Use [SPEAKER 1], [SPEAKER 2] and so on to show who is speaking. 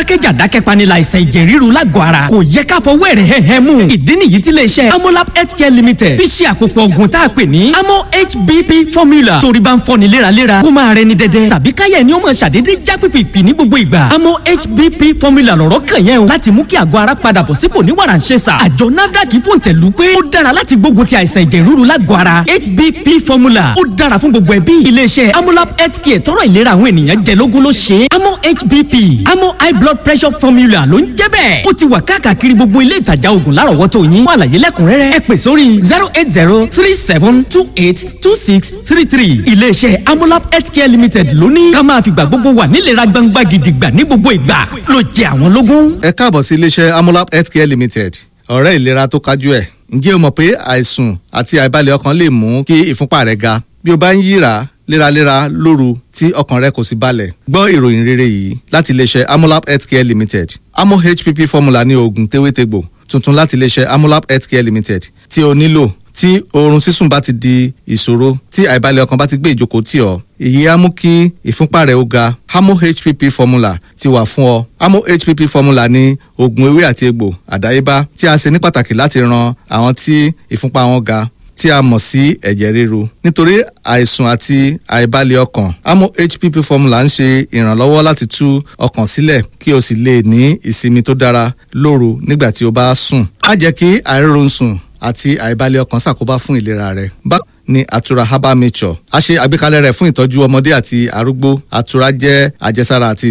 [SPEAKER 1] dákẹ́jà dákẹ́panilà àìsàn ẹ̀jẹ̀ ríru lágọ̀ọ́ ara kò yẹ ká fọwọ́ ẹ̀rẹ̀ hẹ́hẹ́ mú ìdí nìyí tí iléeṣẹ́ amolab healthcare limited fi ṣe àpòpọ̀ ògùn tá a pè ní amo hbp formula torí bá ń fọ́ni léraléra kó máa rẹni dẹ́dẹ́ tàbí káyẹ̀ ni ó máa ṣàdédé já pìpìpì ní gbogbo ìgbà amo hbp formula lọ̀rọ̀ kàn yẹn o láti mú kí àgọ́ ara padà bọ̀ sípò ní wàràǹṣeṣà àjọ nafdac fòǹtẹ̀lù pé ó dára láti gbógun ti àìsàn ẹ̀jẹ̀ ríru lágọ̀ọ́ ara hbp formula ó dára fún gbogbo ẹbí iléeṣẹ́ amolab healthcare tọrọ ìlera àwọn ènìyàn jẹ lógún ló ṣe é amo hbp amo high blood pressure formula ló ń jẹ́ bẹ́ẹ̀ ó ti wà káàkiri gbogbo ilé ìtajà oògùn lárọ̀wọ́tò yín fún àlàyé lẹ́kùnrẹ́rẹ́ ẹ pè sórí zero eight zero three seven two eight two six three three iléeṣẹ́ amolab healthcare limited ló ní ká máa fìgbà gbogbo wà nílera gbangba gidigba ní gbogbo ìgbà ló jẹ àwọn lógún.
[SPEAKER 2] ẹ káàbọ̀ sí iléeṣẹ́ amolab healthcare limited ọ̀rẹ́ ìlera tó kájú ẹ̀ ǹjẹ́ o mọ̀ pé àìsùn àti àìbalẹ̀ ọkàn lè mú kí ìfúnpá rẹ̀ ga bí o bá ń yíra léraléra lóru tí ọkàn rẹ kò sì balẹ̀ gbọ́ ìròyìn rere yìí láti iléeṣẹ́ amolab healthcare limited amo hpp formula ní oògùn tewétegbò tuntun láti iléeṣẹ́ amolab healthcare limited tí o nílò tí oorun sísùn bá ti di ìṣòro tí àìbalẹ̀ ọkàn bá ti gbé ìjókòó tì ọ́ èyí á mú kí ìfúnpá rẹ̀ ó ga amo hpp formula ti wà fún ọ amo hpp formula ní oògùn ewé àti egbò àdáyébá tí a ṣe ní pàtàkì láti ran àwọn tí ìfúnpá wọn ga tí a mọ̀ sí ẹ̀jẹ̀ ríru nítorí àìsùn àti àìbalẹ̀ ọkàn amo hpp formula ń ṣe ìrànlọ́wọ́ láti tú ọkàn sílẹ̀ kí o sì lè ní ìsinmi tó dára lóru nígbà tí o bá sùn má jẹ́ kí àìrórun sùn àti àìbalẹ̀ ọkàn ṣàkóbá fún ìlera rẹ bá ní àtura herbal nature a ṣe àgbékalẹ̀ rẹ̀ fún ìtọ́jú ọmọdé àti arúgbó àtura jẹ́ àjẹsára àti